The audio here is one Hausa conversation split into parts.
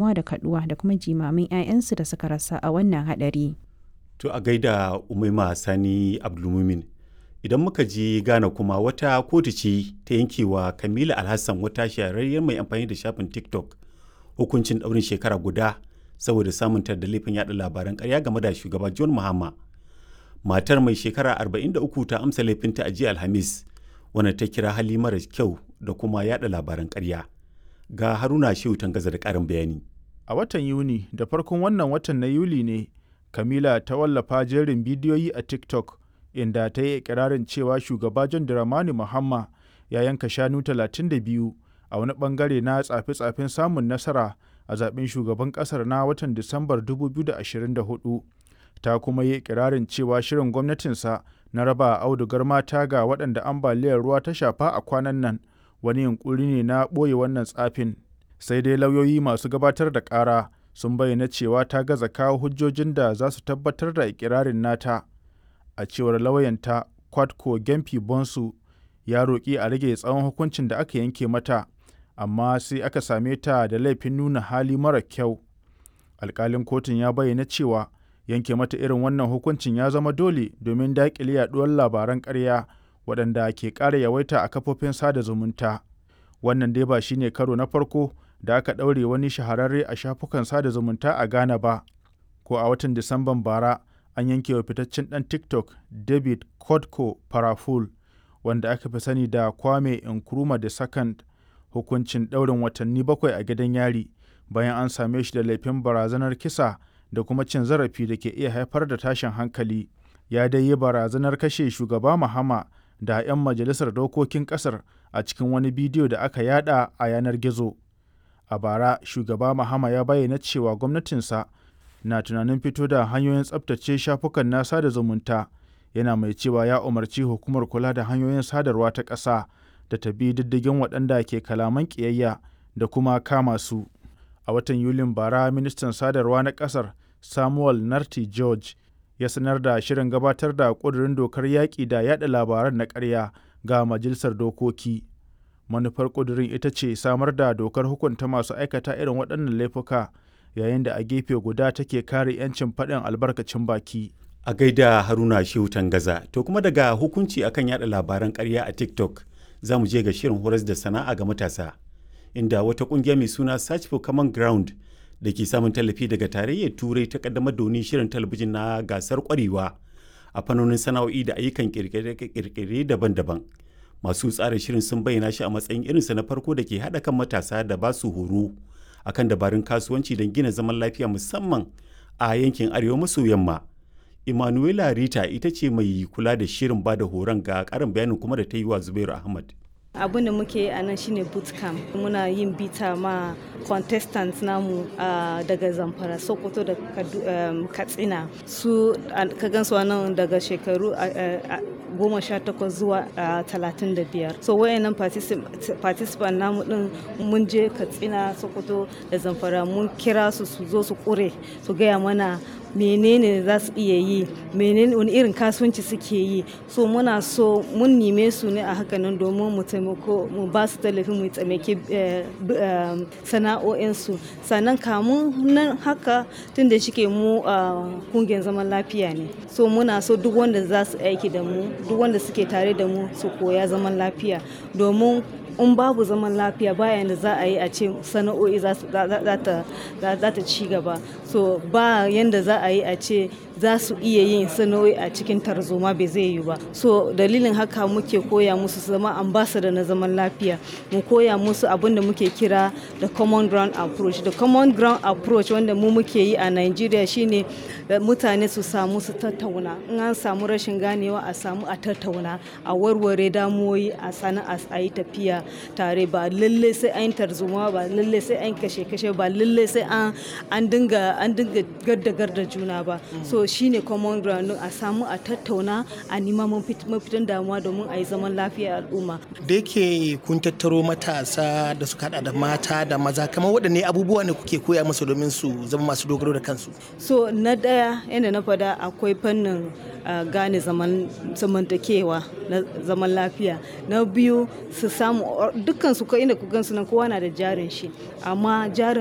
damuwa da kaduwa da kuma jimamin 'ya'yansu da suka rasa a wannan hadari. To a gaida Umaima Sani Abdulmumin. Idan muka je Ghana kuma wata kotu ce ta yankewa Kamila Alhassan wata shahararriyar mai amfani da shafin TikTok hukuncin ɗaurin shekara guda saboda samun da laifin yada labaran ƙarya game da shugaba John Mahama. Matar mai shekara 43 ta amsa laifinta a jiya Alhamis wanda ta kira hali mara kyau da kuma yada labaran ƙarya. Ga Haruna Shehu Tangaza da ƙarin bayani. A watan Yuni da farkon wannan watan na Yuli ne Kamila ta wallafa jerin bidiyoyi a TikTok inda ta yi ikirarin cewa shugaba John Dramani Mahama ya yanka shanu 32 a wani bangare na tsafe-tsafen samun nasara a zaben shugaban kasar na watan Disambar 2024. Ta kuma yi ikirarin cewa shirin gwamnatinsa na raba audugar mata ga waɗanda ambaliyar ruwa ta shafa a kwanan nan wani yunkuri ne na ɓoye wannan tsafin. Sai dai lauyoyi masu gabatar da ƙara sun bayyana cewa ta gaza kawo hujjojin da za su tabbatar da ikirarin nata. A cewar lauyanta Kwadko Gempi Bonsu ya roƙi a rage tsawon hukuncin da aka yanke mata, amma sai aka same ta da laifin nuna hali mara kyau. Alƙalin kotun ya bayyana cewa yanke mata irin wannan hukuncin ya zama dole domin daƙile yaɗuwar labaran ƙarya waɗanda ke ƙara yawaita a kafofin sada zumunta. Wannan dai ba shine karo na farko da aka ɗaure wani shahararre a shafukan sada zumunta a Ghana ba. Ko a watan Disamban bara an yanke wa fitaccen ɗan TikTok David Kodko Paraful wanda aka fi sani da Kwame Nkrumah the Second hukuncin ɗaurin watanni bakwai a gidan yari bayan an same shi da laifin barazanar kisa da kuma cin zarafi da ke iya haifar da tashin hankali. Ya dai yi barazanar kashe shugaba Mahama da 'yan majalisar dokokin ƙasar a cikin wani bidiyo da aka yada a yanar gizo. A bara, shugaba Mahama ya bayyana cewa gwamnatinsa na tunanin fito da hanyoyin tsabtace shafukan na sada zumunta yana mai cewa ya umarci hukumar kula da hanyoyin sadarwa ta ƙasa da ta bi diddigin waɗanda ke kalaman ƙiyayya da kuma kama su. A watan Yulin bara, ministan sadarwa na ƙasar Samuel Narti George ya sanar da shirin gabatar da ƙudurin dokar yaƙi da yaɗa labaran na ƙarya ga majalisar dokoki. Manufar ƙudurin ita ce samar da dokar hukunta masu aikata irin waɗannan laifuka yayin da a gefe guda take kare 'yancin faɗin albarkacin baki. A gaida Haruna Shehu Tangaza, to kuma daga hukunci akan yada labaran ƙarya a TikTok za mu je ga shirin horas da sana'a ga matasa, inda wata ƙungiya mai suna Search for Common Ground da ke samun tallafi daga tarayyar Turai ta kaddamar da wani shirin talabijin na gasar ƙwarewa a fannonin sana'o'i da ayyukan ƙirƙire daban-daban. Masu tsara shirin sun bayyana shi a matsayin irinsa na farko da ke haɗa kan matasa da ba su horo akan dabarun kasuwanci don gina zaman lafiya musamman a yankin arewa maso yamma. Emanuela Rita ita ce mai kula da shirin bada horon ga karin bayanin kuma da ta yi wa Zubairu Ahmad. abin da muke a nan shine bootcamp muna yin bita ma contestants namu daga zamfara sokoto da katsina su ka gansu nan daga shekaru goma sha takwas zuwa talatin da biyar so wayannan participant namu din mun je katsina sokoto da zamfara mun kira su su zo su kure su gaya mana menene za su iya yi menene wani irin kasuwanci suke yi so muna so mun nime su ne a hakanan domin mu taimako mu ba su tallafi mu taimake sana'o'insu sannan kamun nan haka tun da shike mu kungiyar zaman lafiya ne so muna so duk wanda za su aiki da mu duk wanda suke tare da mu su koya zaman lafiya domin in babu zaman lafiya bayan da za a yi a ce sana'o'i za ta ci gaba so ba yanda za a yi a ce za su iya yin sana'o'i a cikin tarzoma bai zai yi ba so dalilin haka muke koya musu zama ambassador na zaman lafiya mu koya musu abin da muke kira da common ground approach da common ground approach wanda mu muke yi a Nigeria shine mutane su samu su tattauna in an samu rashin ganewa a samu a tattauna a warware damuwoyi a sana'a a yi tafiya tare ba lalle sai an tarzoma ba lalle sai an kashe kashe ba lalle sai an an dinga an dinga garda garda juna ba so shine common ground a samu a tattauna a nima mafitan damuwa domin a yi zaman lafiya al'umma da yake kun tattaro matasa da suka hada da mata da maza kamar waɗanne abubuwa ne kuke koya musu domin su zama masu dogaro da kansu so na daya yadda na fada akwai fannin gane zamantakewa na zaman lafiya na biyu su samu dukkan su inda ku gansu nan kowa na da jarin shi amma jarin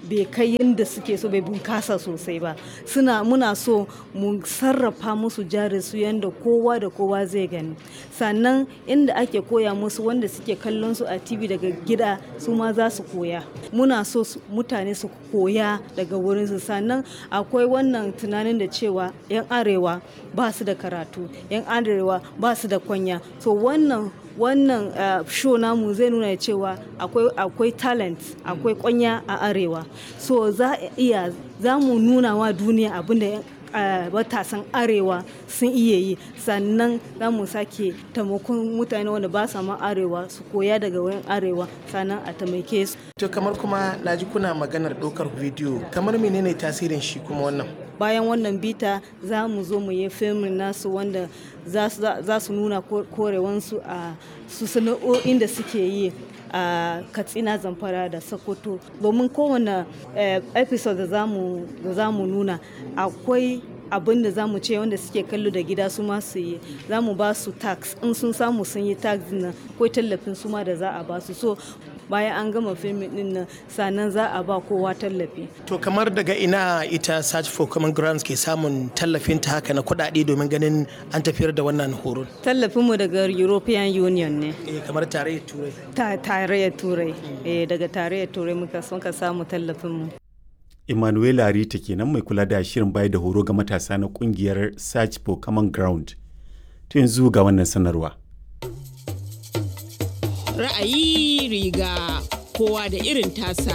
bai kai yadda suke so bai bunkasa sosai ba suna muna so mu sarrafa musu jari su yadda kowa da kowa zai gani sannan inda ake koya musu wanda suke kallon su a tv daga gida su ma za su koya muna so mutane su koya daga wurinsu sannan akwai wannan tunanin da cewa 'yan arewa ba su da karatu 'yan arewa ba su da kwanya so wannan wannan uh, show namu zai nuna cewa akwai akwai talent akwai kwanya a arewa so za iya za mu nuna wa duniya abinda matasan uh, arewa sun iya yi sannan za mu sake taimakon mutane wanda ba sa ma arewa su koya daga wayan arewa sannan a taimake su to kamar kuma na ji kuna maganar ɗaukar bidiyo kamar menene tasirin shi kuma wannan bayan wannan bita za mu zo mu yi filmin nasu wanda za su nuna korewansu a su sana'o'in da suke yi a katsina zamfara da sokoto domin kowane episode da za mu nuna akwai abin da za mu ce wanda suke kallo da gida su ma su yi za mu ba su tax in sun samu sun yi tax nan akwai tallafin su ma da za a ba su so bayan an gama filmin din nan sannan za a ba kowa tallafi to kamar daga ina ita search for common grounds ke samun tallafin ta haka na kuɗaɗe domin ganin an tafiyar da wannan horon tallafin mu daga european union ne eh kamar tarayyar turai ta tarayyar turai eh daga tarayyar turai muka muka samu tallafin mu Emmanuel Rita kenan mai kula da shirin bayar da horo ga matasa na kungiyar Search for Common Ground. To yanzu ga wannan sanarwa. Ra'ayi riga kowa da irin tasa.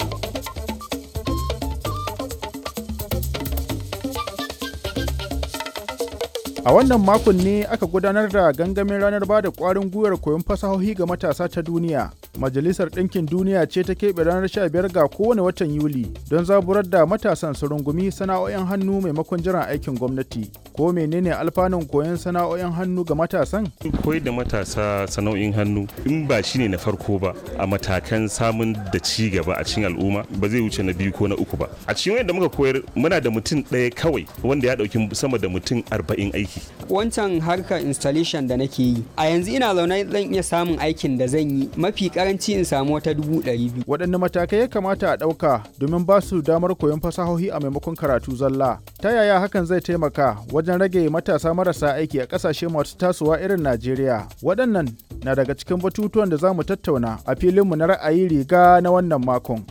A wannan makon ne aka gudanar da gangamin ranar ba da ƙwarin gwiwar koyon fasahohi ga matasa ta duniya. Majalisar Ɗinkin Duniya ce ta keɓe ranar 15 ga kowane watan Yuli don zaburar da matasan su rungumi sana'o'in hannu maimakon jiran aikin gwamnati. Ko menene alfanun koyon sana'o'in hannu ga matasan? Koyar da matasa sana'o'in hannu in ba shi ne na farko ba a matakan samun da ci gaba a cikin al'umma ba zai wuce na biyu ko na uku ba. A cikin wanda muka koyar muna da mutum ɗaya kawai wanda ya ɗauki sama da mutum arba'in aiki. Wancan harkar installation da nake yi a yanzu ina zaune zan iya samun aikin da zan yi mafi karanci in samu wata dubu ɗari biyu. Waɗanne matakai ya kamata a ɗauka domin ba su damar koyon fasahohi a maimakon karatu zalla? Ta yaya hakan zai taimaka wajen rage matasa marasa aiki a ƙasashe masu tasowa irin Najeriya? Waɗannan na daga cikin batutuwan da za mu tattauna a filinmu na ra'ayi riga na wannan makon.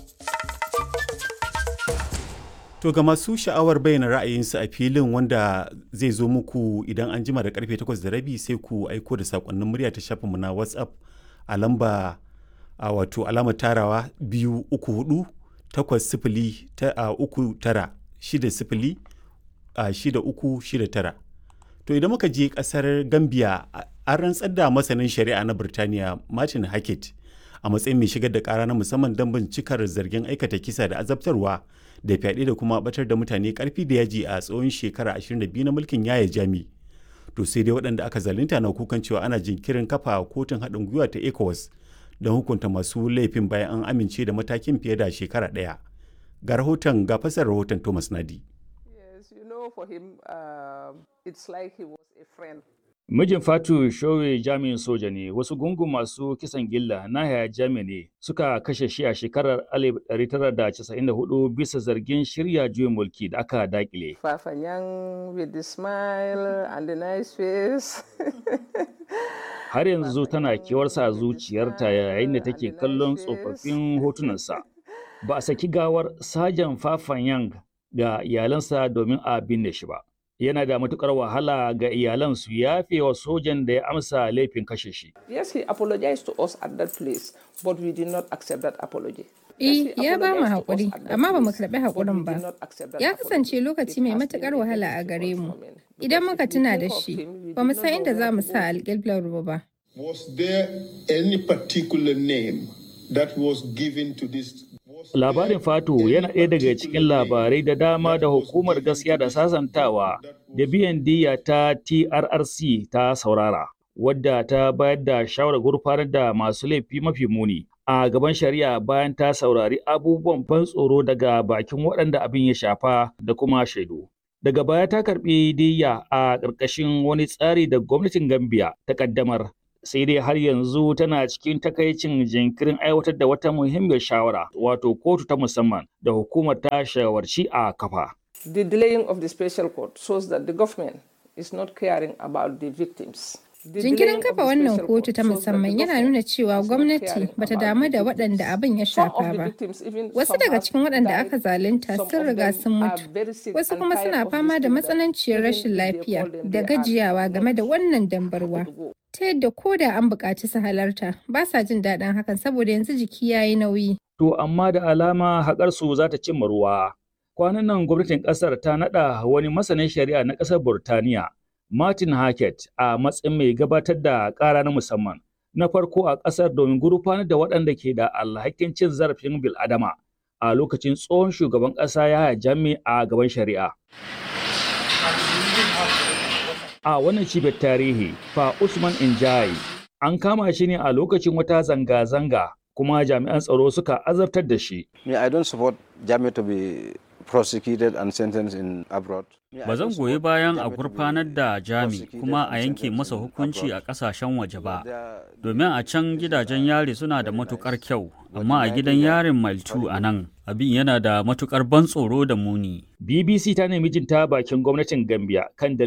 To ga masu sha'awar bayyana ra'ayinsu a filin wanda zai zo muku idan an jima da karfe 8 da rabi sai ku aiko da sakonnin murya ta shafinmu na WhatsApp a lamba a wato alamar tarawa biyu uku hudu takwas sifili ta a uku tara shida sifili a shida uku shida tara. To idan muka je kasar Gambia an rantsar da masanin shari'a na Birtaniya Martin Hackett a matsayin mai shigar da kara na musamman don bincikar zargin aikata kisa da azabtarwa da fyaɗe da kuma batar da mutane karfi da yaji a tsawon shekara 22 na mulkin yaya jami to sai dai waɗanda aka zalunta na kukan cewa ana jinkirin kafa kotun haɗin gwiwa ta ecowas don hukunta masu laifin bayan an amince da matakin fiye da shekara ɗaya ga rahoton ga fasar rahoton thomas nadi Mijin Fatu Showe jami'in soja ne, wasu gungun masu kisan gilla na haya jami ne suka kashe shi a shekarar 1994 bisa zargin shirya juyin mulki da aka dakile. Fafanyan with the smile and the nice face. Har yanzu tana kewarsa a zuciyarta yayin da take kallon tsofaffin hotunansa. Ba a saki gawar Sajan Fafanyang ga iyalansa domin a binne shi ba. yana da matukar wahala ga iyalan su yafe wa sojan da ya amsa laifin kashe shi. Yes, he apologized to us at that place, but we did not accept that apology. Eh, ya ba mu haƙuri, amma ba mu karɓi haƙurin ba. Ya kasance lokaci mai matuƙar wahala a gare mu. Idan muka tuna da shi, ba mu san inda za mu sa alƙiblar ruwa ba. Was there any particular name that was given to this Labarin Fatu yana ɗaya daga cikin labarai da dama da hukumar gaskiya da sasantawa da biyan diya ta TRRC ta saurara, wadda ta bayar da shawarar gurfanar da masu laifi mafi muni a gaban shari'a bayan ta saurari abubuwan ban tsoro daga bakin waɗanda abin ya shafa da kuma shaidu. Daga baya ta karɓi diya a ƙarƙashin wani tsari da gwamnatin Gambia ta ƙaddamar sai dai har yanzu tana cikin takaicin jinkirin aiwatar da wata muhimmiyar shawara wato kotu ta musamman da hukumar ta shawarci a kafa. The delaying of the special court shows that the government is not caring about the victims. Jinkirin kafa wannan kotu ta musamman yana nuna cewa gwamnati bata damu da waɗanda abin ya shafa ba. Wasu daga cikin waɗanda aka zalunta sun riga sun mutu. Wasu kuma suna fama da matsananciyar rashin lafiya da gajiyawa game da wannan dambarwa. Ta yadda ko da an buƙaci su halarta ba sa jin daɗin hakan saboda yanzu jiki ya yi nauyi. To amma da alama haƙarsu za ta cimma ruwa. Kwanan nan gwamnatin ƙasar ta naɗa wani masanin shari'a na ƙasar Burtaniya Martin Hackett a matsayin mai gabatar da ƙara na musamman na farko a ƙasar domin gurfanar da waɗanda ke da alhakin cin zarafin bil'adama a lokacin tsohon shugaban ƙasa ya jami a gaban shari'a. A wannan cibiyar tarihi, fa Usman Injai an kama shi ne a lokacin wata zanga-zanga kuma jami'an tsaro suka azabtar da shi. Me, I don't support Jami to be prosecuted and sentenced in abroad. Ba zan goyi bayan a gurfanar da Jami kuma a yanke masa hukunci a ƙasashen waje ba, domin a can gidajen yari suna da matukar kyau, amma a gidan yarin Maltu a nan abin yana da matukar ban tsoro da muni. BBC ta nemi jin ta bakin gwamnatin Gambia kan